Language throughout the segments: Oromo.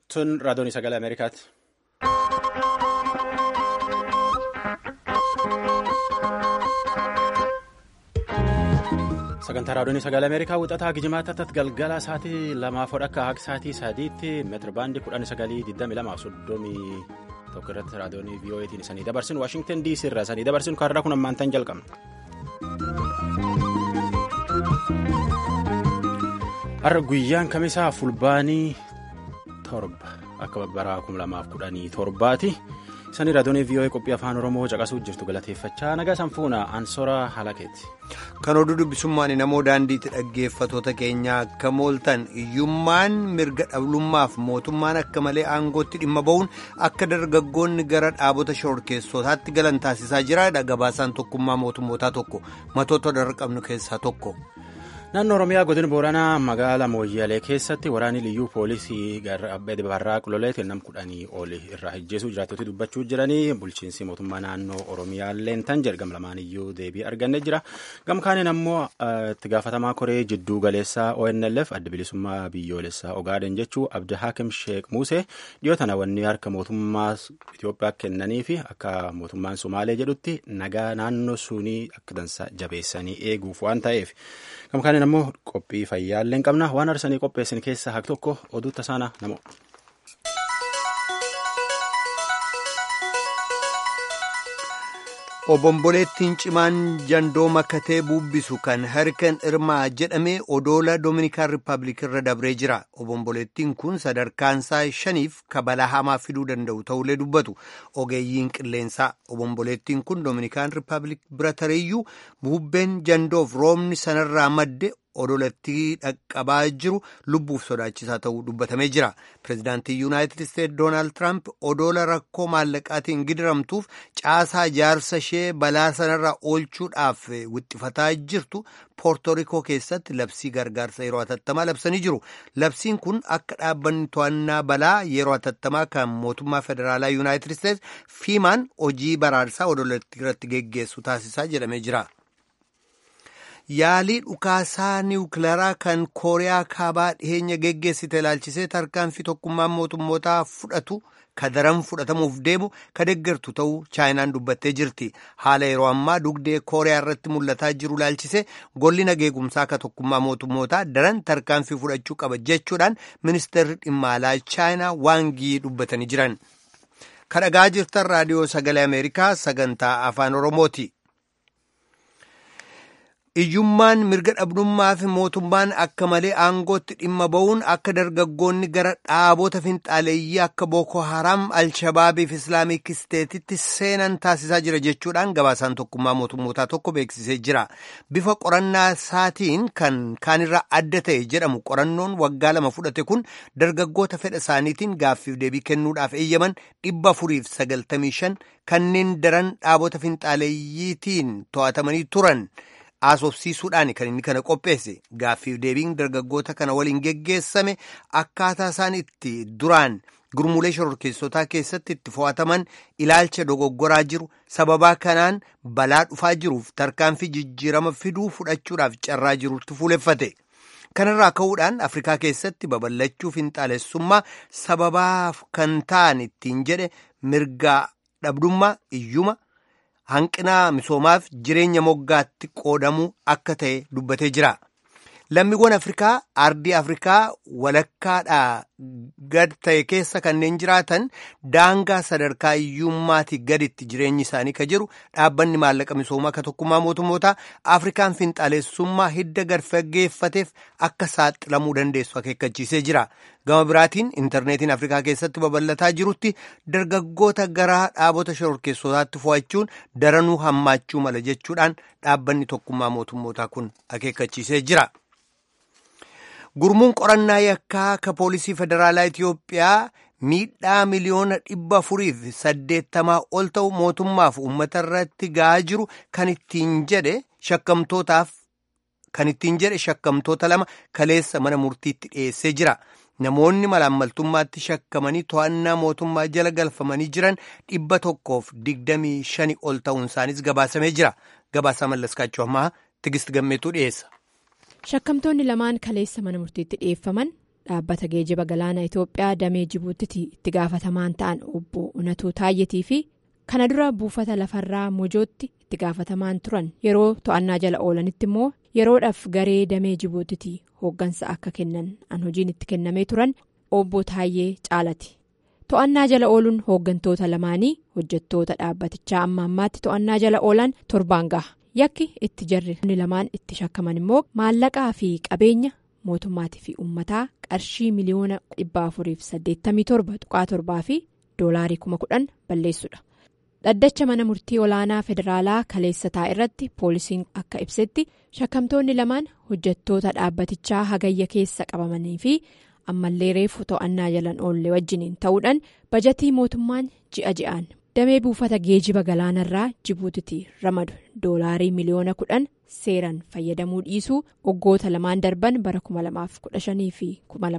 Tun raadiyoon sagalee Ameerikaati. Sagantaa raadiyoon sagalee Ameerikaa wixataa gijimaataatti galgala sa'aatii lamaaf akka akka sa'aatii sadiitti meetira baandii kudhan sagalii digdami lamaaf soddomii tokko irratti raadiyoon VOAtiin isanii dabarsin Waashingtan DC irraa isanii dabarsin kaarraa kun ammaan tan jalqabna. Har'a guyyaan kamisaa fulbaanii torba akka bara kuma lamaaf kudhanii torbaati. Isanii raadiyoon VOA qophii afaan Oromoo caqasuuf jirtu galateeffachaa nagaa sanfuuna ansora halakeeti. Kan oduu dubbisummaan namoo daandiitti dhaggeeffatoota keenya akka mooltan hiyyummaan mirga dhablummaaf mootummaan akka malee aangootti dhimma ba'uun akka dargaggoonni gara dhaabota shororkeessotaatti galan taasisaa jira. Gabaasaan tokkummaa mootummootaa tokko matoota darra qabnu keessaa tokko. Naannoo Oromiyaa godina Booranaa magaalaa Mooyyalee keessatti waraanni liyyuu poolisii barraa qololeetiin nam kudhanii oli irraa hijjeesuu jiraattoti dubbachuu jiranii bulchiinsi mootummaa naannoo Oromiyaa leentan jedhama lamaan iyyuu deebii arganne jira. Gamkaaniin ammoo itti gaafatamaa koree jidduu galeessaa ONLF adda bilisummaa biyyoolessaa Ogaaden jechuu Abdi Hakim Sheek Musee dhiyoo tana wanni harka mootummaa Itoophiyaa kennanii fi akka mootummaan Somaalee jedhutti nagaa naannoo sunii akka dansa jabeessanii eeguuf waan ta'eef. Gamkaaniin ammoo qophii fayyaallee qabna waan arsanii qopheessin keessaa haq tokko oduu tasaana namo. Obomboleettiin cimaan jandoo makkatee buubbisu kan harkan irmaa jedhame odoola Doominikaan Rippaabilik irra dabree jira. Obomboleettiin kun sadarkaansaa shaniif kabalaa hamaa fiduu danda'u ta'ullee dubbatu. Ogeeyyiin qilleensaa obomboleettiin kun Doominikaan Rippaabilik bira tareeyyuu buubbeen jandoof roobni sanarraa madde odolattii dhaqqabaa jiru lubbuuf sodaachisaa ta'uu dubbatamee jira. Pireezidaantii Yuunaayitid Isteetsi Doonaald Tiraamp odoola rakkoo maallaqaatiin gidiramtuuf caasaa ijaarsa ishee balaa sanarraa oolchuudhaaf wixxifataa jirtu poortorikoo keessatti labsii gargaarsa yeroo hatattamaa labsanii jiru. Labsiin kun akka dhaabbanni to'annaa balaa yeroo hatattamaa kan mootummaa federaalaa Yuunaayitid Isteetsi fiimaan hojii baraarsaa odolattii irratti geggeessu taasisaa jedhamee jira. Yaalii dhukaasaa niwukilaraa kan kooriyaa kaabaa dhiheenya geggeessite ilaalchisee tarkaanfii tokkummaan mootummootaa fudhatu ka daran fudhatamuuf deemu ka deggertu ta'uu chaayinaan dubbattee jirti. Haala yeroo ammaa dugdee kooriyaa irratti mul'ataa jiru ilaalchisee golli nageegumsaa ka tokkummaa mootummootaa daran tarkaanfii fudhachuu qaba jechuudhaan ministeerri dhimma alaa chaayinaa waangii dubbatanii jiran. Kadhagaa jirtan raadiyoo sagalee Ameerikaa sagantaa afaan Oromooti. Iyyummaan mirga dhabdummaa fi mootummaan akka malee aangootti dhimma ba'uun akka dargaggoonni gara dhaabota finxaaleeyyii akka Booko Haram, Alshabaabii fi Islaamik Isteetitti seenan taasisaa jira jechuudhaan gabaasaan tokkummaa mootummootaa tokko beeksisee jira. Bifa qorannaa isaatiin kan kaanirraa adda ta'e jedhamu qorannoon waggaa lama fudhate kun dargaggoota fedha isaaniitiin gaaffiif deebii kennuudhaaf eeyyaman dhibba afuriif sagaltamii shan kanneen daran dhaabota finxaaleeyyiitiin to'atamanii turan. Aasofsiisuudhaan kan inni kana qopheesse gaaffiif deebiin dargaggoota kana waliin geggeessame akkaataa isaan itti duraan gurmuulee shororkeessotaa keessatti itti fo'ataman ilaalcha dogoggoraa jiru sababaa kanaan balaa dhufaa jiruuf tarkaanfii jijjiirama fiduu fudhachuudhaaf carraa jirutti fuuleffate. Kanarraa ka'uudhaan Afrikaa keessatti babal'achuu finxaalessummaa sababaaf kan ta'an ittiin jedhe mirgaa dhabdummaa iyyuma. Hanqina misoomaaf jireenya moggaatti qoodamuu akka ta'e dubbatee jira. Lammiiwwan Afrikaa ardii Afrikaa walakkaadhaa gad ta'e keessa kanneen jiraatan daangaa sadarkaa iyyummaatii gaditti jireenyi isaanii ka jiru dhaabbanni maallaqa misoomaa ka tokkummaa mootummootaa Afrikaan finxaalessummaa hidda gad fageeffateef akka saaxilamuu dandeessu akeekkachiisee jira. Gama biraatiin intarneetiin Afrikaa keessatti babal'ataa jirutti dargaggoota gara dhaabota shororkeessotaatti fo'achuun daranuu hammaachuu mala jechuudhaan dhaabbanni tokkummaa mootummootaa kun akeekkachiisee jira. Gurmuun qorannaa yakkaa ka poolisii federaalaa Itiyoophiyaa miidhaa miliyoona dhibba afuriif saddeettamaa ol ta'u mootummaaf uummata irratti ga'aa jiru kan ittiin jedhe shakkamtootaaf kan ittiin jedhe shakkamtoota lama kaleessa mana murtiitti dhiyeessee jira. Namoonni malaammaltummaatti shakkamanii to'annaa mootummaa jala galfamanii jiran dhibba tokkoof digdamii shani ol ta'uun isaanis gabaasamee jira. Gabaasaa mallaskaachuu ammaa Tigist Gammeetuu dhiyeessa. Shakkamtoonni lamaan kaleessa mana murtiitti dhiyeeffaman dhaabbata geejiba galaana itoophiyaa damee jibuutitti itti gaafatamaan ta'an obbo unatuu taayyetii fi kana dura buufata lafarraa mojootti itti gaafatamaan turan yeroo to'annaa jala oolanitti immoo yeroodhaaf garee damee jibuutitti hooggansa akka kennan an hojiin itti kennamee turan obbo taayyee caalati. to'annaa jala ooluun hooggantoota lamaanii hojjettoota dhaabbatichaa amma ammaatti to'annaa jala oolan torbaan gaha yakki itti jarri lamaan itti shakkaman immoo maallaqaa fi qabeenya mootummaatii fi uummataa qarshii miliyoona dhibba afuriif saddeettamii torba tuqaa torbaa fi doolaarii kuma kudhan balleessudha dhaddacha mana murtii olaanaa federaalaa kaleessataa irratti poolisiin akka ibsetti shakkamtoonni lamaan hojjettoota dhaabbatichaa hagayya keessa qabamanii fi. ammallee reefu to'annaa jalan oolle wajjiniin ta'uudhaan bajatii mootummaan ji'a ji'aan damee buufata geejiba galaanarraa jibuutitti ramadu doolaarii miliyoona kudhan seeran fayyadamuu dhiisuu waggoota lamaan darban bara 2015 fi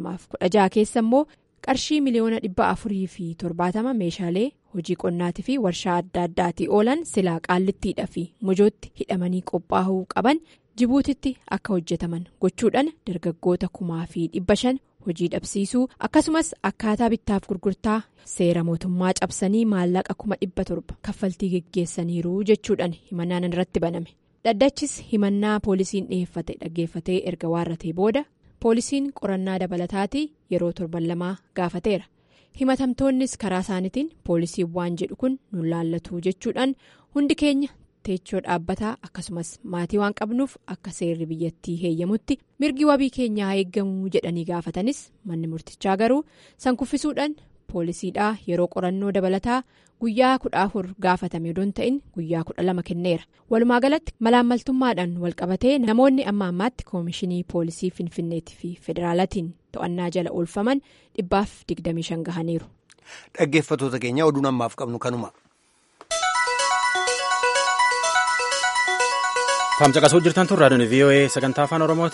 2016 keessa immoo qarshii miliyoona dhibba afurii fi torbaatama meeshaalee hojii qonnaatii fi warshaa adda addaatii oolan silaa qaallittiidha fi mojootti hidhamanii qophaa'uu qaban jibuutitti akka hojjetaman gochuudhaan dargaggoota kumaa fi dhibba shan. hojii dhabsiisuu akkasumas akkaataa bittaaf gurgurtaa seera mootummaa cabsanii maallaqa kuma dhibba torba kaffaltii geggeessaniiru jechuudhaan himannaan irratti baname dhaddachis himannaa poolisiin dhiyeeffate dhaggeeffatee erga waarratee booda poolisiin qorannaa dabalataatii yeroo torban lamaa gaafateera himatamtoonnis karaa isaaniitiin poolisiin waan jedhu kun nu laallatu jechuudhaan hundi keenya. teechoo dhaabbataa akkasumas maatii waan qabnuuf akka seerri biyyattii heeyyamutti mirgi wabii keenyaa eeggamuu jedhanii gaafatanis manni murtichaa garuu san kuffisuudhaan poolisiidhaa yeroo qorannoo dabalataa guyyaa kudha afur gaafatame odoon ta'in guyyaa kudha lama kenneera walumaa galatti malaammaltummaadhaan walqabatee namoonni amma ammaatti koomishinii poolisii finfinneetii fi federaalatiin to'annaa jala oolfaman dhibbaaf digdamii shan gahaniiru. dhaggeeffatoota keenya oduun ammaaf qabnu kanuma. Tamcaqasuu jirtan tun raadiyoon VOA sagantaa afaan Oromooti.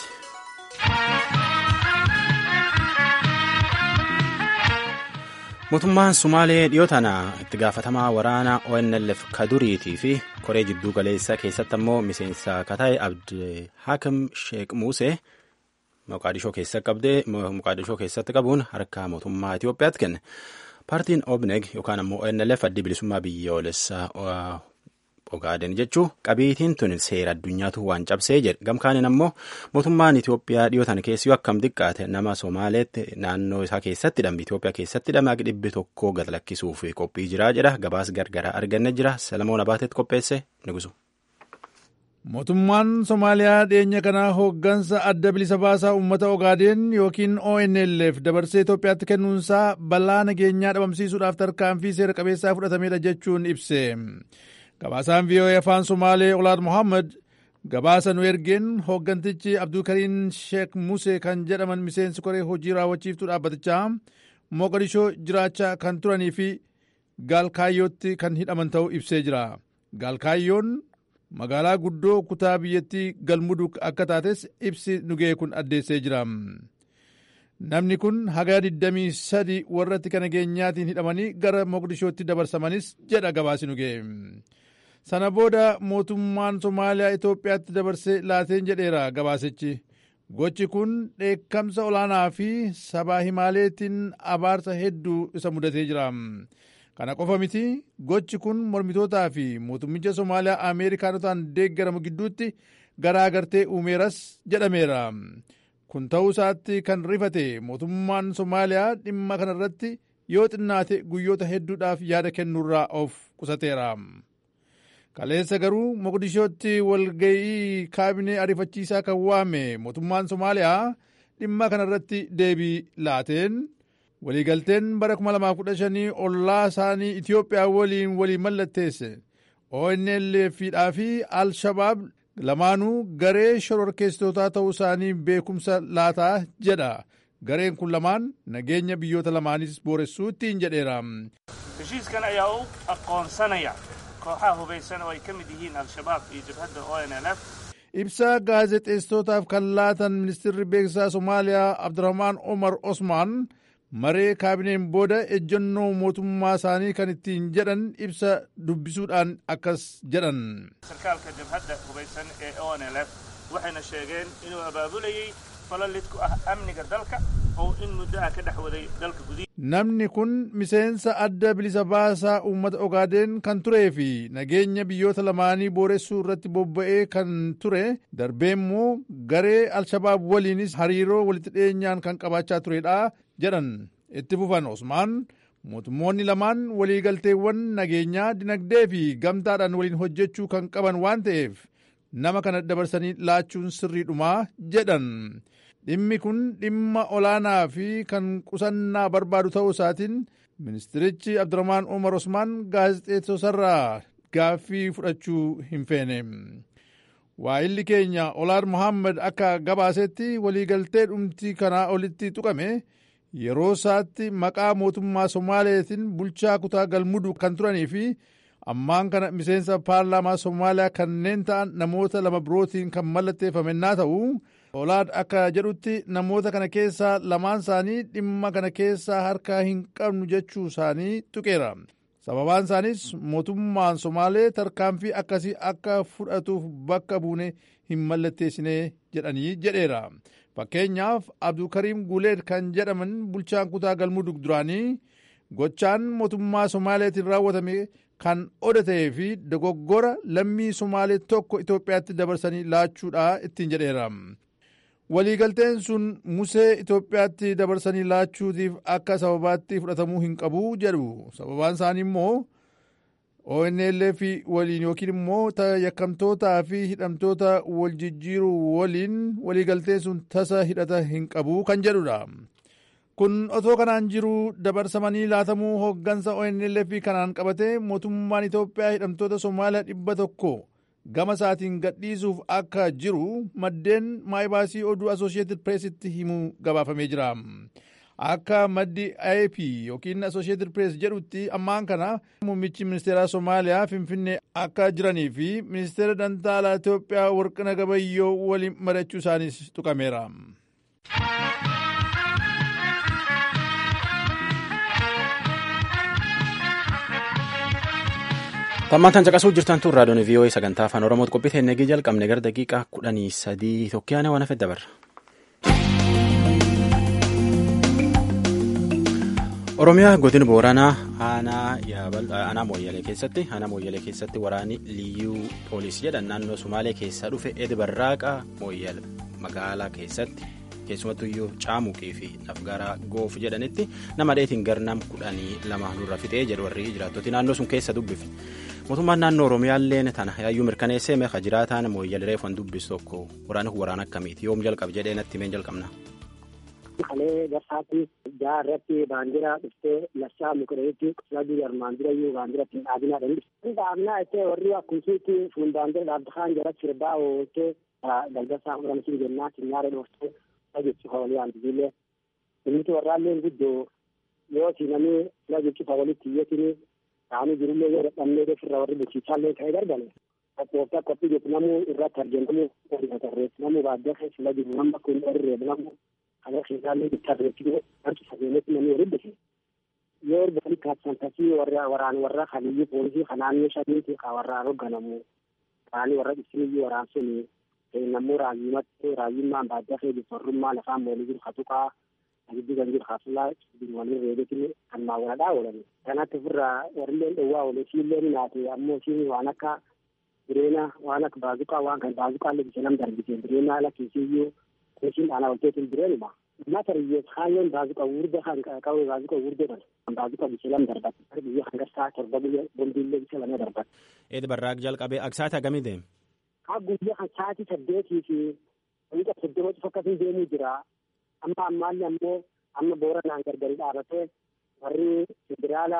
Mootummaan Sumaalee dhiyoo tana itti gaafatamaa waraana ONLF Kaduriitii fi koree jidduu galeessaa keessatti ammoo miseensa Kataayi Abdi Hakim Sheek Muusee Moqaadishoo keessatti qabuun harka mootummaa Itoophiyaatti kenne. Paartiin OBNEG yookaan ammoo ONLF addi bilisummaa biyyoolessaa Ogaaden jechuun qabiitiin tun seera addunyaatu waan cabsee jedhe gamkaaniin ammoo mootummaan Itoophiyaa dhiyootan keessi akkam xiqqaate nama Somaaleetti naannoo isaa keessatti hidhame Itoophiyaa keessatti hidhame akka dhibbi tokko gad lakkisuuf qophii jiraa jedha gabaas gargaraa arganne jira Salamoon Abaateetti qopheesse nugusu. Mootummaan Somaaliyaa dhiyeenya kanaa hooggansa adda bilisa baasaa uummata Ogaadeen yookiin ONLF dabarsee Itoophiyaatti kennuunsaa balaa nageenyaa dhabamsiisuudhaaf tarkaanfii seera qabeessaa fudhatamedha jechuun ibse. Gabaasaan VOA afaan Somaalee Olaad Mohaammed gabaasa nu ergeen hooggantichi Abdulkariin Sheek Musee kan jedhaman miseensi koree hojii raawwachiiftuu dhaabbatichaa Moqodishoo jiraachaa kan turanii fi Gaalkaayyootti kan hidhaman ta'uu ibsee jira. Gaalkaayyoon magaalaa guddoo kutaa biyyattii galmudug akka taates ibsi nugee kun addeessee jira. Namni kun haga 23 warratti kan nageenyaatiin hidhamanii gara Moqdishootti dabarsamanis jedha gabaasi nugee. Sana booda mootummaan Somaaliyaa Itoophiyaatti dabarsee laateen jedheera gabaasichi. Gochi kun dheekkamsa olaanaa fi sabaa himaaleetiin abaarsa hedduu isa mudatee jira. Kana qofa miti gochi kun mormitootaa fi mootummicha Somaaliyaa Ameerikaanotaan deeggaramu gidduutti garaagartee uumeeras jedhameera. Kun ta'uu isaatti kan rifate mootummaan Somaaliyaa dhimma kanarratti yoo xinnaate guyyoota hedduudhaaf yaada kennuurraa of qusateera. Kaleessa garuu Moqdishootti walga'ii kaabinee ariifachiisaa kan waame mootummaan Somaaliyaa dhimma kanarratti deebii laateen waliigalteen bara 2015 ollaa isaanii Itoophiyaa waliin walii mallatteesse ONLF'dhaa fi Al-Shabaab lamaanuu garee shororkeessitootaa ta'uu isaanii beekumsa laataa jedha. Gareen kun lamaan nageenya biyyoota lamaanis booressuu ittiin jedheera. heshiiskan ayaa u aqoonsanaya kooxaha hubaysan oo ay ka mid yihiin al-shabaab iyo jabhadda onlf Ibsa gaazexeessitootaaf kan laatan ministeerri beeksisaa Somaaliyaa Abdurrahmaan Omar Osmaan maree kaabineen booda ejjennoo mootummaa isaanii kan ittiin jedhan ibsa dubbisuudhaan akkas jedhan. sarkaalka jabhadda hubaysan ee onlf waxayna sheegeen inuu abaabulayay falalid ku ah amniga dalka oo in muddo ah ka dhex waday dalka gudihi namni kun miseensa adda bilisa baasaa uummata ogaadeen kan turee fi nageenya biyyoota lamaanii booressuu irratti bobba'ee kan ture darbee immoo garee alshabaab waliinis hariiroo walitti dhiyeenyaan kan qabaachaa turedha jedhan itti fufan osmaan mootummoonni lamaan waliigalteewwan nageenyaa dinagdee fi gamtaadhaan waliin hojjechuu kan qaban waan ta'eef nama kana dabarsanii laachuun sirriidhumaa jedhan dhimmi kun dhimma olaanaa fi kan qusannaa barbaadu ta'uu isaatiin ministirichi abdurahmaan umar osmaan gaazexeessosarraa gaaffii fudhachuu hin feene waa'illi keenya olaar mohaammed akka gabaasetti waliigaltee dhumtii kanaa olitti tuqame yeroo isaatti maqaa mootummaa somaaleetiin bulchaa kutaa galmuduu kan turanii fi ammaan kana miseensa paarlaamaa somaaliyaa kanneen ta'an namoota lama birootiin kan mallatteeffamennaa ta'u olaad akka jedhutti namoota kana keessaa lamaan isaanii dhimma kana keessaa harkaa hin qabnu jechuu isaanii tuqeera sababaan isaaniis mootummaan somaalee tarkaanfii akkasii akka fudhatuuf bakka buune hin mallatteessine jedhanii jedheera fakkeenyaaf abdulkariim guuleed kan jedhaman bulchaan kutaa galmudug duraanii gochaan mootummaa somaaleetiin raawwatame kan odatee fi dogoggora lammii somaalee tokko itoophiyaatti dabarsanii laachuudha ittiin jedheera waliigalteen sun musee itoophiyaatti dabarsanii laachuutiif akka sababaatti fudhatamuu hin qabu jedhu sababaan isaanii immoo ONLF waliin yookiin immoo yakkamtootaa fi hidhamtoota wal jijjiiruu waliin waliigalteen sun tasa hidhata hin qabu kan jedhudha. kun otoo kanaan jiru dabarsamanii laatamuu hooggansa ONLF kanaan qabate mootummaan Itoophiyaa hidhamtoota Somaaliyaa dhibba tokko gama isaatiin gadhiisuuf akka jiru maddeen maayibaasii oduu Associated Pressitti himuu gabaafamee jira. Akka maddi AP yookiin Associated Press jedhutti ammaan kana muummichi ministeeraa Somaaliyaa Finfinnee akka jiranii fi ministeera dantaalaa Itoophiyaa Warqina Gabayyoo waliin mari'achuu isaaniis tuqameera. Tammaantan caqasuu jirtan tun raadiyoon VOA sagantaa afaan Oromooti qophii teennegii jalqabne gara daqiiqaa kudhanii sadii tokkiyaana waan hafe dabarra. Oromiyaa godina Booranaa aanaa Mooyyalee keessatti aanaa Mooyyalee keessatti waraanni liyyuu poolisii jedhan naannoo Sumaalee keessaa dhufe Edi Barraaqa Mooyyal magaalaa keessatti keessumattuu iyyuu caamuqii fi nafgaraa goof jedhanitti nama dheetiin garnam kudhanii lama nurra fixee jedhu warri jiraattoti naannoo sun keessa dubbifne. mootummaan naannoo oromiyaalleen tana yaayyuu mirkaneessee meeqa jiraataan mooyyal reefan dubbisu tokko waraana kun waraana akkamiiti yoom jalqabe jedhee natti himeen jalqabna. Kalee garsaatti jaa irratti baandiraa dhuftee lassaa mukireetti sadii armaan dura iyyuu baandiratti dhaabinaa dandhi. Dhaabinaa ittee warri akkumsiitti fuun baandira dhaabdahaan jala sirbaa ooltee galgasaa oramsiin jennaa sinyaara dhooftee jechi hawalii aantisillee. Inni warraalleen guddoo yoo sinamee sila jechi hawalitti iyyatinii taa'anii jirullee yoo dadhabnee ofirraa warri bulchiisaallee ta'ee dargane qophooftaa qophii jechuun namuu irratti argamu tarreessi namuu baadiyyaa keessa sila jiru nama kun irree namuu kana keessaallee bittaa beeksisuu harki sageenetti namni waliin dhufe yoo erga kaabsan tasii warra waraan warra kaliyyuu poolisii kanaannoo shaniiti ka warraan hoogganamu ta'anii warra ibsiniyyuu waraan sun namuu raayyumatti raayyummaan baadiyyaa keessa jirtu warrummaa lafaan moolii jiru katuqaa giddu kan jiru hasulaa waliin reebetin kan maawwaladhaa oolan kanatti ofirraa warrilleen dhowwaa oole siilleen naate ammoo siin waan akka bireena waan akka baazuqaa waan kan baazuqaa lebise nam darbise bireena ala kiisiyyuu kuusin dhaanaa olteetin bireenuma mata riyyees kaayyoon baazuqa wurda kan qabu baazuqa wurda kan baazuqa bise lam darbat biyya kan gastaa torba biyya bombiillee bise lama darbat. Eedi barraaq jalqabee aksaata agamii deem? Haa guyyaa kan sa'aatii saddeetii fi wanta soddoma cufa akkasii deemuu jira. amma ammaallee ammoo amma booranaan gargari dhaabatee warri federaala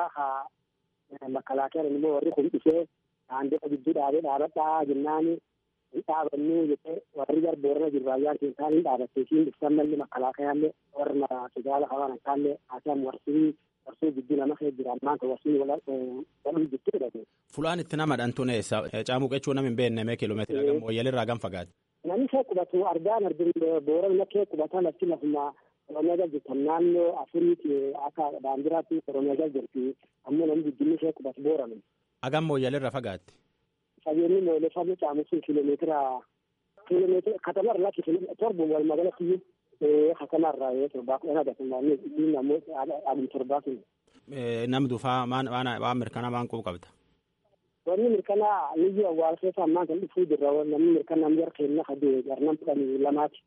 haa makalaakeeran immoo warri kun dhufee daandii gidduu dhaabee dhaabadhaa jennaani hin dhaabannuu jedhee warri gar boorana jiru raayyaan keessaan hin dhaabattee siin dhuftan malli makalaakeeraallee warra federaala hawaan akkaallee haasaan warsii warsii gidduu nama kee jira ammaan kan warsii walii gidduu hidhate. Fulaan itti nama dhantuun eessa caamuu qechuu nama hin beekne mee kiiloomeetira gam wayyalirraa gam fagaate. Namni kee qubatu argaan arginu boorana kee qubata lafti lafuma Oromiyaa jala jirtan naannoo afuriiti akka baandiraatti Oromiyaa jala jirti ammoo namni guddinni kee qubatu boorana. Agam wayyalirra fagaatte. Fageenyi moolee fagoo caamusun kiiloomeetira kiiloomeetira katama irraa torba wal magaalatti Hakanarraa yoo torbaa kudhan agarsiisan ittiin namoota adii torbaa sun. Namni dhufaa waan mirkanaa waan qubu qabda. Wanni mirkanaa niyyuu awwaal keessa ammaa kan dhufuu jirra namni mirkanaa namni harka hin naqadee jarnan kudhanii lamaati.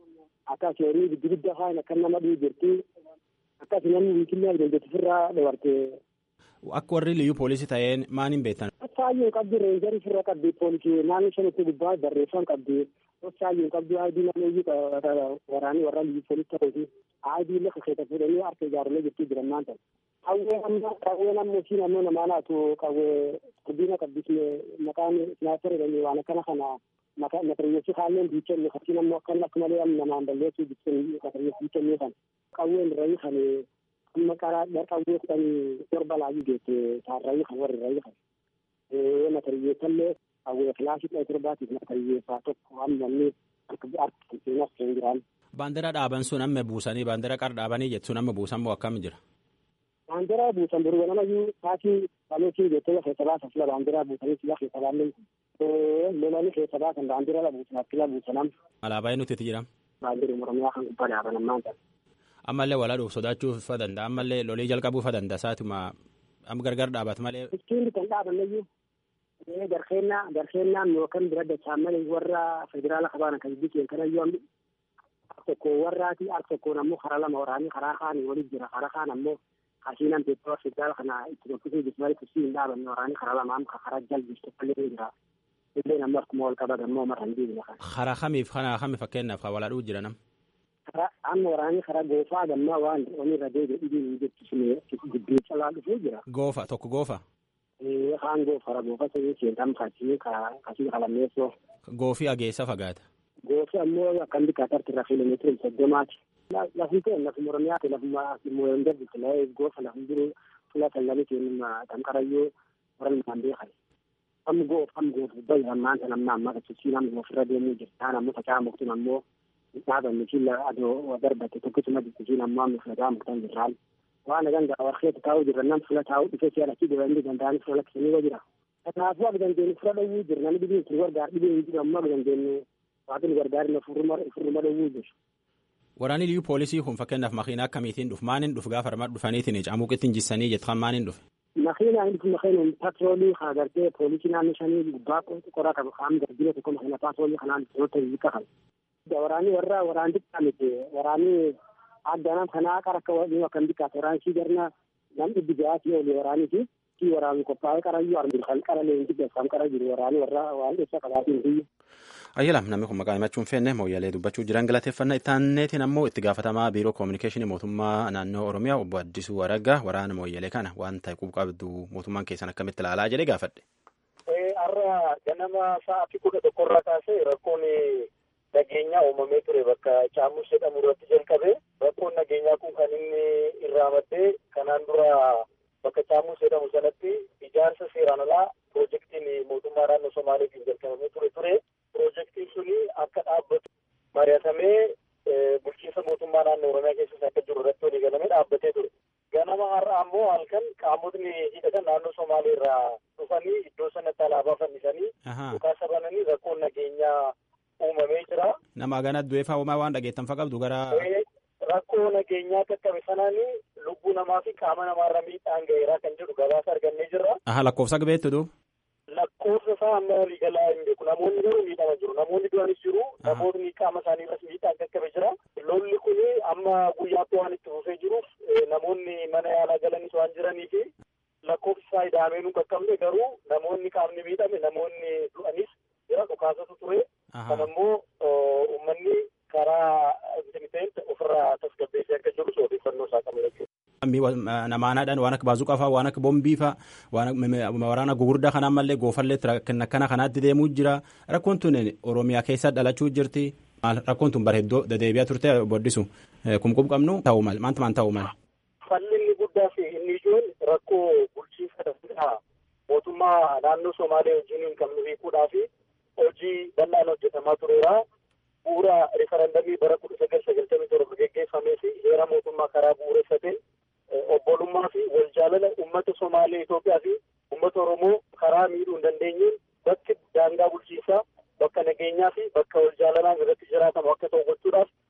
Akkas yoonii giddu gidda faan akka nama dhuu jirti. Akkas namni wiikillee adeemsatu ofirraa dabartee. Akka warri liyyuu poolisii ta'een maal hin beektan? Saayyuu qabdi reenjarii ofirra qabdi poolisii naannoo shanitti gubbaa barreeffam qabdi. Saayyuu qabdi aadii naannoo waraanii warra liyyuu poolisii ta'uuti. Aadii lafa keessa fuudhanii harka ijaarame jirti jiran maanta. Qawwee amma qawwee namni si naannoo namaa naatu qawwee guddina qabdi maqaan sinaasarii jedhanii waan akkana kana matariyyeessi kaalleen biichennu fakkiin ammoo akkan akka malee namaan balleessuu bittin matariyyeessi biichennu kan qawween rayi kan amma qaraa qawwee kudhanii torba laayyuu geette taarrayi kan warri rayi kan matariyyeessallee qawwee kilaasii dhaya torbaatiif matariyyeessaa tokko amma namni harka seenas hin jiraan. Baandira dhaaban sun amma buusanii baandira qar dhaabanii jettuun amma buusan moo akkam jira? Baandira buusan durba namayyuu taasii baaleetii jettee lafa isa baasa fila baandira buusanii sila keessa baallee lolanii keessa baasan baandira la buusan akkila buusanam. Alaabaa nuti itti jira. Baandiri Oromiyaa kan gubbaa dhaaban ammaan ta'e. Ammallee walaa dhuuf sodaachuu fa danda'a ammallee lolii jalqabuu fa danda'a saatuma amma gargar dhaabat malee. Ittiin kan dhaabanneyyuu garkeennaa garkeennaan yookaan bira dachaan malee warra federaala qabaana kan bikeen kanayyuu ammi tokko warraati al tokkoon ammoo karaa lama waraanii karaa kaanii waliin jira karaa kaan ammoo kashiinan peeppoo federaala kana itti tokkisuu jismarii kusii hin dhaabanne waraanii karaa lamaan karaa jalbistu kallee jira. illee namni akkuma wal qabatan ammoo mara hin deebine kan. Karaa kamiif kana kami fakkeenyaaf kan walaa dhuu jira nam. Karaa amma waraanii karaa goofaa gammaa waan oni irra deebi'e dhibiin jechuun gidduu calaa dhufee jira. Goofa tokko goofa. Kaan goofara goofa sanyii seentam kasii kasii qalammeessoo. Goofii ageessa fagaata. Goofi ammoo akkam bikkaatarti irra kiiloomeetira soddomaati. Lafni ta'e lafuma Oromiyaa ta'e lafuma Mooyeen Dabbitti la'ee goofa lafni jiru fuula sallanii keenyuma danqarayyoo warra namaan beekan. amma goof amma goof bai ammaan tan amma amma kachichi namni ofirra deemuu jirtaan ammoo facaa muktin ammoo dhaabanni killa adoo darbate tokkichuma jirtisiin ammoo amma facaa muktan jirraan waan nagan gaa warqeetti taa'uu jirra nam fula taa'uu dhufee si'a lachi dibanii danda'anii fula lakkisanii jira kanaafuu akka dandeenyu fura dhowwuu jiru namni dhibiin sun gargaar dhibiin hin jiru ammoo akka dandeenyu waaqni gargaari na furruma dhowwuu jiru. Waraanni liyyuu poolisii kun fakkeenyaaf makiinaa akkamiitiin dhufu maaniin dhufu gaafa armaa dhufaniitiin camuuqittiin jissanii jettan maaniin dhufe. Makiina inni kun makiina patroolii haa gartee poolisii naannoo shanii gubbaa qoraa qabu qaama garbina tokko makiina patroolii kanaan to'ata hiika kan. Waraanii warra waraan xiqqaa miti waraanii addanaan kanaa qara akka waliin akkam bikkaas waraanii sii garna nam dhibbi ja'aatii olii waraanii fi sii waraanii qophaa'ee qarayyuu arginu kan qara leenji beekam qara jiru waraanii warra waan dheessa qabaatiin biyya. Ayyalam namni kun maqaa himachuun feenne mooyyalee dubbachuu jiran galateeffannaa itti aanneetiin ammoo itti gaafatamaa biiroo koominikeeshinii mootummaa naannoo Oromiyaa obbo Addisuu Araggaa waraana mooyyalee kana waan ta'e qabdu mootummaan keessan akkamitti ilaalaa jedhee gaafadhe. Har'a ganama sa'aatii kudha tokkorraa kaasee rakkoon nageenyaa uumamee ture bakka Caamus jedhamu irratti jalqabe rakkoon nageenyaa kun kan inni irraa maddee kanaan dura bakka Caamus jedhamu sanatti ijaarsa seeraan alaa piroojeektiin mootummaa naannoo Somaaleetiin jalqabamee ture ture. Piroojeektiin suni akka dhaabbatu mari'atamee bulchiinsa mootummaa naannoo Oromiyaa keessatti akka jiru irratti walii galamee dhaabbatee ture. Ganama har'a ammoo halkan qaamotni hidhatan naannoo Somaalee irraa dhufanii iddoo sanatti alaabaa fannisanii dhukaasa bananii rakkoon nageenyaa uumamee jira. Nama gana du'eefaa uumaa waan dhageettan fa qabdu gara. Rakkoo nageenyaa qaqqabe sanaan lubbuu namaa fi qaama namaarra miidhaan ga'eeraa kan jedhu gabaasa argannee jirra. Aha lakkoofsa beektu duu. lakkoofsa isaa amma waliigalaa hin beeku namoonni garuu miidhama jiru namoonni du'anis jiru namoonni qaama isaanii irras miidhaan qaqqabe jira lolli kun amma guyyaatti waan itti fufee jiruuf namoonni mana yaalaa galanis waan jiranii fi lakkoofsi isaa idaamee nu qaqqabne garuu namoonni qaamni miidhame namoonni du'anis jira dhukaasatu ture kan ammoo uummanni karaa intimiteen ofirraa tasgabbeessee akka jiru odeeffannoo isaa qaba jechuudha. namaanaadhaan waan akka baazuqaa fa'aa waan akka bombii fa'aa waan waraana gugurdaa kanaan mallee goofallee akkana kanaatti deemuu jira rakkoon tun oromiyaa keessa dhalachuu jirti rakkoon tun bareeddoo dadeebi'aa turte boddisu kumkum qabnu ta'uu mal maanta maan ta'uu mal. Falli inni guddaa fi inni ijoon rakkoo bulchiinsa danda'a mootummaa naannoo Somaalee wajjin kan nu hiikuudhaa fi hojii bal'aan hojjetamaa tureera. Bu'uura rifarandamii bara kudha sagal sagaltamii torba geggeeffamee fi heera mootummaa karaa bu'uureffateen obbolummaa fi wal jaalala uummata Somaalee Itoophiyaa fi uummata Oromoo karaa miidhuu hin dandeenyeen bakki daangaa bulchiinsaa bakka nageenyaa fi bakka wal jaalalaan irratti jiraatamu akka ta'u gochuudhaaf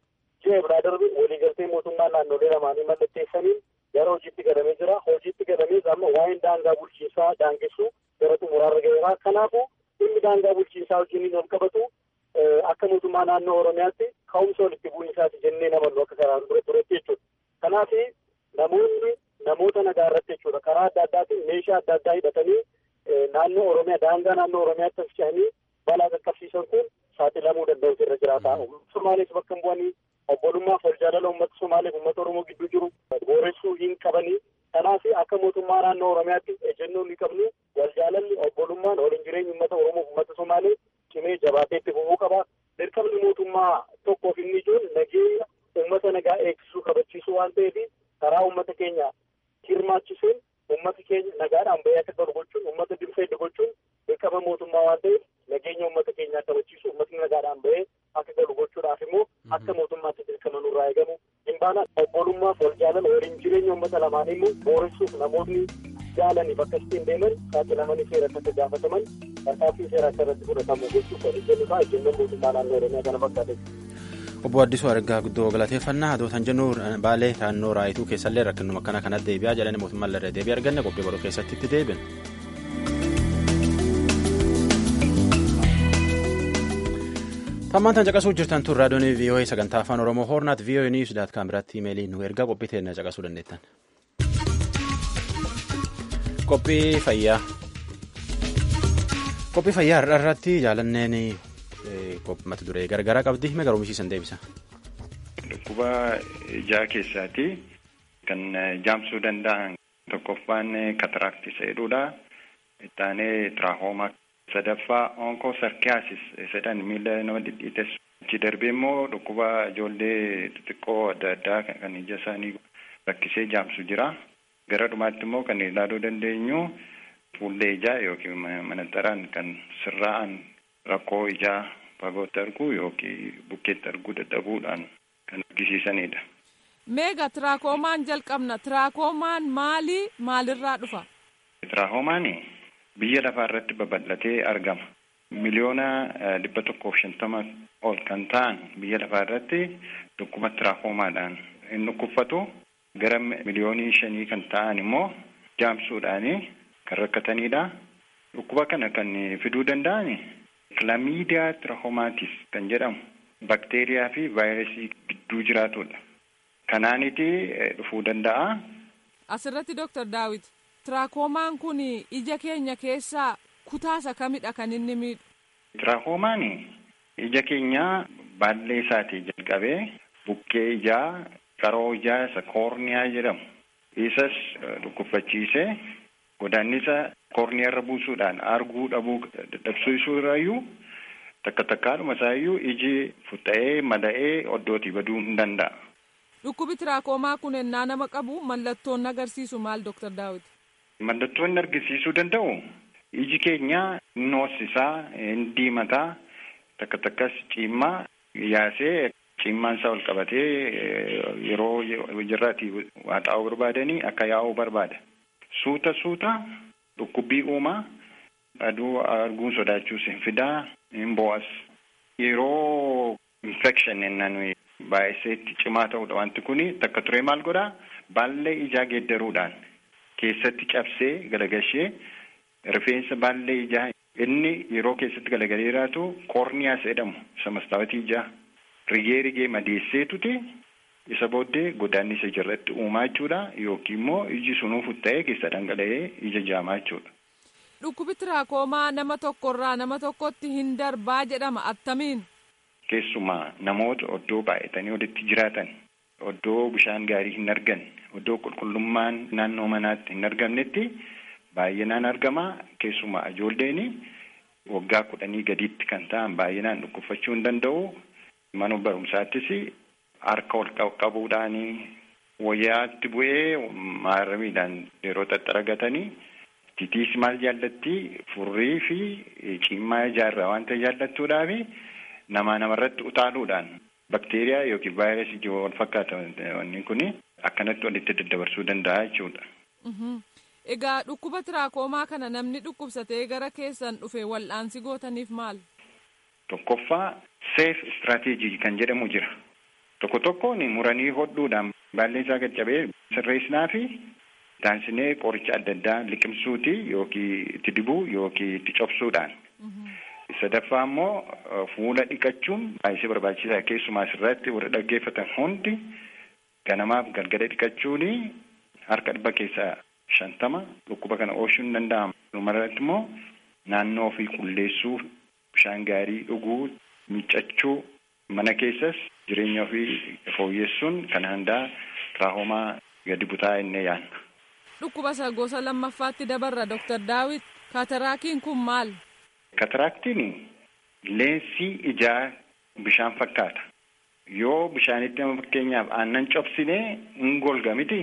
ji'a biraa darbe waliigaltee mootummaa naannolee lamaanii mallatteessaniin gara hojiitti galamee jira. Hojiitti galamees amma waa'een daangaa bulchiinsaa daangessuu gara xumuraarra gaheera. Kanaafuu dhimmi daangaa bulchiinsaa wajjiniin wal qabatu akka mootummaa naannoo Oromiyaatti ka'umsa walitti bu'iinsaati jennee namannu akka karaan dura turetti jechuudha. Kanaaf namoonni namoota nagaa irratti jechuudha karaa adda addaatiin meeshaa adda addaa hidhatanii naannoo Oromiyaa daangaa naannoo Oromiyaatti as ce'anii balaa qaqqabsiisan kun saaxilamuu danda'u irra jiraata. Somaalees bakka hin bu'anii obbolummaaf wal jaalala uummata Somaaleef uummata Oromoo gidduu jiru booressuu hin qabanii. Kanaaf akka mootummaa naannoo Oromiyaatti ejjennoo ni qabnu wal jaalalli obbolummaan waliin jireenya uummata Oromoo fi uummata Somaalee cimee jabaatee itti fufuu qaba. Dirqamni mootummaa tokkoof inni ijoon nageenya uummata nagaa eegsisuu kabachiisuu waan ta'eef karaa uummata keenya hirmaachisuun uummata keenya nagaadhaan bahee akka galu gochuun uummata dirfeedda gochuun dirqama mootummaa waan ta'eef nageenya uummata keenyaa kabachiisuu uummatni nagaadhaan bahee akka galu gochuudhaaf immoo akka mootummaatti dirqama nurraa eegamu hin baana obbolummaaf wal jaalala waliin jireenya uummata lamaanii immoo booressuuf namoonni jaalaniif akkasitti hin deeman saaxilamanii seera akka gaafataman tarkaanfii seera akka irratti fudhatamu gochuuf waliin jennu ta'a ejjennoo mootummaa naannoo oromiyaa kana fakkaate. obbo Addisuu Argaa guddoo galateeffannaa adootan jennu baalee naannoo raayituu keessallee rakkinuma akkana kanatti deebi'aa jedhanii mootummaan irra deebii arganne qophii godhu keessatti itti deebina. Tammaan tan caqasuu jirtan tun raadiyoon VOA sagantaa afaan Oromoo Hoornaat VOA News daat kaameratti imeelii nu ergaa qophii teenya caqasuu dandeettan. Qophii fayyaa. Qophii fayyaa har'a irratti jaalanneen mata duree gargaraa qabdi hime garuu mishiisan deebisa. Dhukkuba ijaa keessaati kan jaamsuu danda'an tokkoffaan kataraaktii jedhudha. Ittaanee tiraahomaa sadaffaa onkoo sarkiyaasis jedhan miila nama dhidhiiteessu. Achi darbee immoo dhukkuba ijoollee xixiqqoo adda addaa kan ija isaanii rakkisee jaamsu jira. Gara dhumaatti immoo kan ilaaluu dandeenyu fuullee ijaa yookiin manaxaraan kan sirraa'an rakkoo ijaa fagootti arguu yookiin bukkeetti arguu dadhabuudhaan kan argisiisanidha. Meega tiraakomaan jalqabna. Tiraakomaan maali maalirraa dhufa? Tiraakomaan biyya lafaa irratti babal'atee argama. Miliyoona dhibba tokkoof shantama ol kan ta'an biyya lafaa irratti dhukkuba tiraakomaadhaan hin dhukkubsatu. Gara miliyoonii shanii kan ta'an immoo jaamsuudhaan kan rakkatanidha. Dhukkuba kana kan fiduu danda'an kilamiidiyaa tiraakomaatis kan jedhamu bakteeriyaa fi vaayirasii gidduu jiraatudha. Kanaaniti dhufuu danda'a. Asirratti Dooktar Daawit tiraakomaan kun ija keenya keessaa kutaasa kamidha kan inni miidhu? Tiraakomaan ija keenya baallee isaatii jalqabee bukkee ijaa qaroo ijaa isa koorniyaa jedhamu. Isas dhukkubsachiisee godaannisa koorniyaa irra buusuudhaan arguu dhabuu dadhabsiisuu irraayyuu takka takkaadhuma isaayyuu iji futta'ee mada'ee oddootii baduu hin danda'a. Dhukkubi tiraakomaa kun ennaa nama qabu mallattoon agarsiisu maal Dooktar Daawit? Mallattoon argisiisuu danda'u iji keenya hin hoosisaa, hin diimataa, takka takkas ciimmaa yaasee ciimmaan isaa ol qabatee yeroo jirraati waa xaa'uu barbaadanii akka yaa'uu barbaada. Suuta suuta dhukkubbii uumaa aduu arguun sodaachuus hin fidaa hin bo'as. Yeroo infekshin ennaan baay'iseetti cimaa ta'udha wanti kuni takka turee maal godhaa baallee ijaa geeddaruudhaan keessatti cabsee galagashee rifeensa baallee ijaa inni yeroo keessatti galagalee jiraatu koorniyaas jedhamu isa mastaawatii ijaa rigee rigee madeesseetuti isa booddee godaannisa ijatti uumaa jechuudha yookiin immoo iji sunuu futta'ee keessa dhangala'ee ija jaamaa jechuudha. Dhukkubi tiraakomaa nama tokkorraa nama tokkotti hin darbaa jedhama attamiin. Keessumaa namoota oddoo baay'atanii walitti jiraatan oddoo bishaan gaarii hin argan oddoo qulqullummaan naannoo manaatti hin argamnetti baay'inaan argama keessumaa ijoolleen waggaa kudhanii gadiitti kan ta'an baay'inaan dhukkubsachuu hin danda'u mana barumsaattis harka ol qabuudhaan wayyaatti bu'ee maaramiidhaan yeroo xaxxaragatanii titiis maal jaallatti furrii fi ciimmaa ijaarraa wanta jaallattuudhaaf namaa namarratti utaaluudhaan bakteeriyaa yookiin vaayirasii wal fakkaata wanni kun akkanatti walitti daddabarsuu danda'a jechuudha. Egaa dhukkuba tiraakomaa kana namni dhukkubsatee gara keessan dhufe wal'aansi gootaniif maal? Tokkoffaa seef istiraatiijii kan jedhamu jira. tokko tokkoon muranii hodhuudhaan baallee isaa caccabee sirreessinaa fi taansinee qoricha adda addaa liqimsuuti yookiin itti dibuu yookiin itti cobsuudhaan. sadaffaa immoo fuula dhiqachuun baay'ee barbaachisaa keessumaa asirratti warri dhaggeeffatan hundi ganamaaf galgala dhiqachuun harka dhibba keessaa shantama dhukkuba kana oolchuu ni danda'ama. Dhumarratti immoo naannoo ofii qulleessuu bishaan gaarii dhuguu miiccachuu mana keessas jireenya ofii fooyyessuun kan hundaa tiraahomaa gadi butaa innee yaadna. Dhukkuba isa gosa lammaffaatti dabarra Dr. Daawit kaataraakiin kun maal? Kataraaktiin leensii ijaa bishaan fakkaata. Yoo bishaanitti nama fakkeenyaaf aannan cobsinee hin golga miti.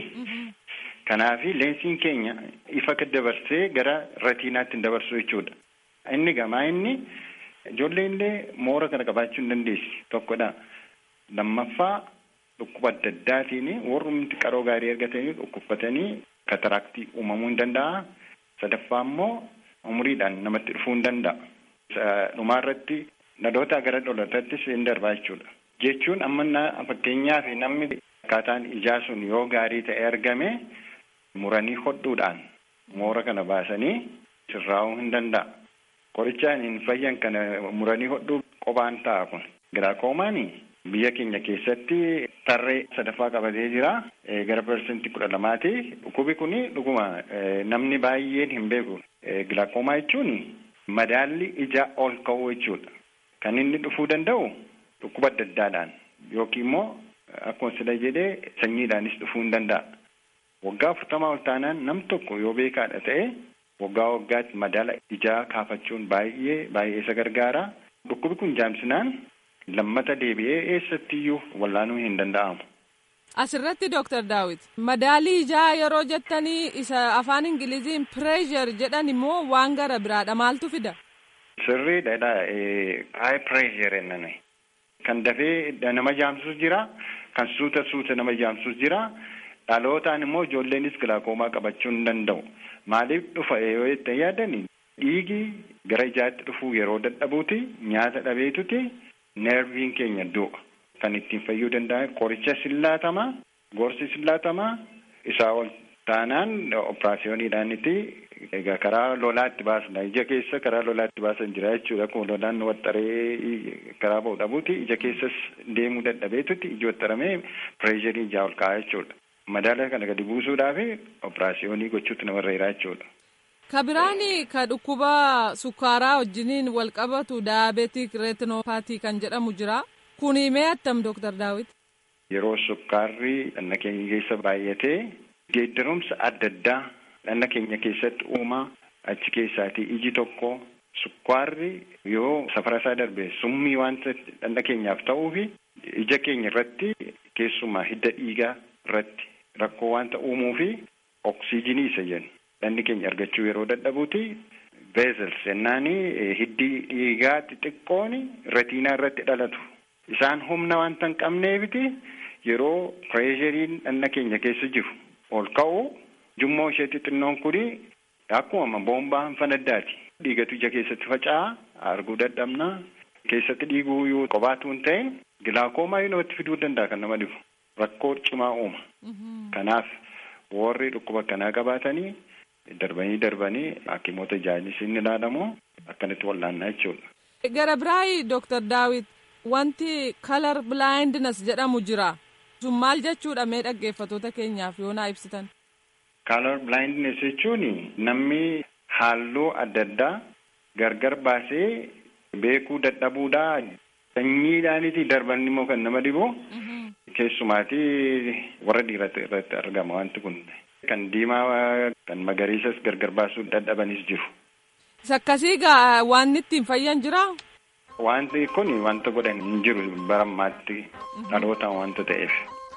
Kanaaf leensiin keenya ifa dabarsee gara ratiinaatti hin dabarsu jechuudha. Inni gamaa inni ijoollee illee moora kana qabaachuu hin dandeessi tokkodha. Lammaffaa dhukkuba adda addaatiin warrumti qaroo gaarii argatanii dhukkubsatanii kataraaktii uumamuu hin danda'a. Sadaffaa immoo umuriidhaan namatti dhufuu hin danda'a. Dhumaarratti dhaloota gara dhalootaattis hin darbaa jechuudha. Jechuun amma fakkeenyaaf namni akkaataan ijaa sun yoo gaarii ta'e argame muranii hodhuudhaan moora kana baasanii sirraa'uu hin danda'a. Qorichaan hin fayyan kana muranii hodhuu qophaan ta'a kun. Giraakoomaanii biyya keenya keessatti tarree sadaffaa qabatee jira. Gara parsantii kudha lamaati. Dhukkubi kun dhuguma namni baay'een hin beeku. Gilaakoomaa jechuun madaalli ijaa ol ka'uu jechuudha. Kan inni dhufuu danda'u dhukkuba adda addaadhaan yookiin immoo akkuma sila jedhee sanyiidhaanis dhufuu hin danda'a. Waggaa afurtamaa ol taanaan nam tokko yoo beekaadha ta'e waggaa waggaatti madaala ijaa kaafachuun baay'ee baay'ee isa gargaara. Dhukkubi kun jaamsinaan lammata deebi'ee eessattiyyuu wallaanuun hin danda'amu. Asirratti Dooktar Daawit madaalii ijaa yeroo jettanii isa afaan Ingiliziin pireeshar jedhan immoo waan gara biraadha maaltu fida? Sirriidha. Haay pireeshar jennaan. Kan dafee nama jaamsus jira. Kan suuta suuta nama jaamsus jira. Dhalootaan immoo ijoolleenis gilaakoomaa qabachuu hin danda'u. Maaliif dhufa yoo jettan yaadani dhiigi gara ijaatti dhufuu yeroo dadhabuuti nyaata dhabeetuti neerviin keenya du'a. Kan ittiin fayyuu danda'an qoricha sillaatamaa gorsi sillaatamaa isaa ol taanaan operaasiyooniidhaaniti egaa karaa lolaatti baasna ija keessa karaa lolaatti baasan jira jechuudha akkuma lolaan waxxaree karaa ba'u dhabuuti ija keessas deemuu dadhabeetuti iji waxxaramee pireesharii ijaa ol ka'a jechuudha. Madaala kana gadi buusuudhaaf operaasiyoonii gochuutti namarra jira jechuudha. Ka biraani ka dhukkuba sukkaaraa wajjiniin wal qabatu daabeetik reetinopaatii kan jedhamu jira. Kuni mee attam Dooktar Daawit? Yeroo sukkaarri dhanna keenya keessa baay'atee geeddarumsa adda addaa dhanna keenya keessatti uumaa achi keessaatii iji tokko sukkaarri yoo safara isaa darbe summii wanta dhanna keenyaaf ta'uufi ija keenya irratti keessumaa hidda dhiigaa irratti rakkoo wanta uumuufi oksiijinii isa jennu dhanni keenya argachuu yeroo dadhabuuti veezels jennaanii hiddi dhiigaa xixiqqoon ratiinaa irratti dhalatu. Isaan humna wanta hin qabneefiti yeroo pireeshariin dhanna keenya keessa jiru ol ka'u jummoo ishee xixinnoon kuni akkuma boombaan fanaddaati. Dhiigatu ija keessatti faca'a arguu dadhabna keessatti dhiiguu yoo qobaatu hin ta'in gilaakoomaa yoo namatti fiduu danda'a kan nama dhibu rakkoo cimaa uuma. Kanaaf warri dhukkuba kanaa qabaatanii darbanii darbanii hakimoota ijaanis inni ilaalamu akkanatti wal'aannaa jechuudha. Gara biraayi Dooktar Daawit. Wanti kalar blindness jedhamu jira. Sun maal jechuudha mee dhaggeeffatoota keenyaaf yoo naa ibsitan. Kalar blindness jechuun namni halluu adda addaa gargar baasee beekuu dadhabuudha. Sanyiidhaaniti darban immoo kan nama dhibu. Keessumaati warra dhiirota irratti argama wanti kun. Kan diimaa kan magariisas gargar baasuu dadhabanis jiru. Sakkasii gaa waan ittiin fayyan jiraa? Wanti kun wanta godhan hin jiru barammaatti dhalootaan wanta ta'eef.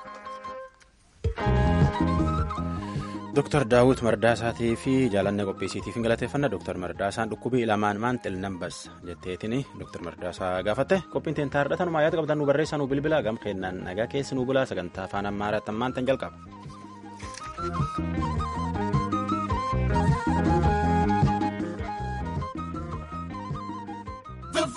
Dooktar Daawit Mardaasaatii fi jaalanne qopheessiitiif hin galateeffannaa Dooktar Mardaasaan dhukkubii lamaan maan xilnambas jetteetiin Dooktar Mardaasaa gaafatte qophiin teen taarratanumaa yaada qabdan nu barreessaa nu bilbila gam kennaan nagaa keessa nu bulaa sagantaa afaan ammaaraatti ammaan tan jalqaba.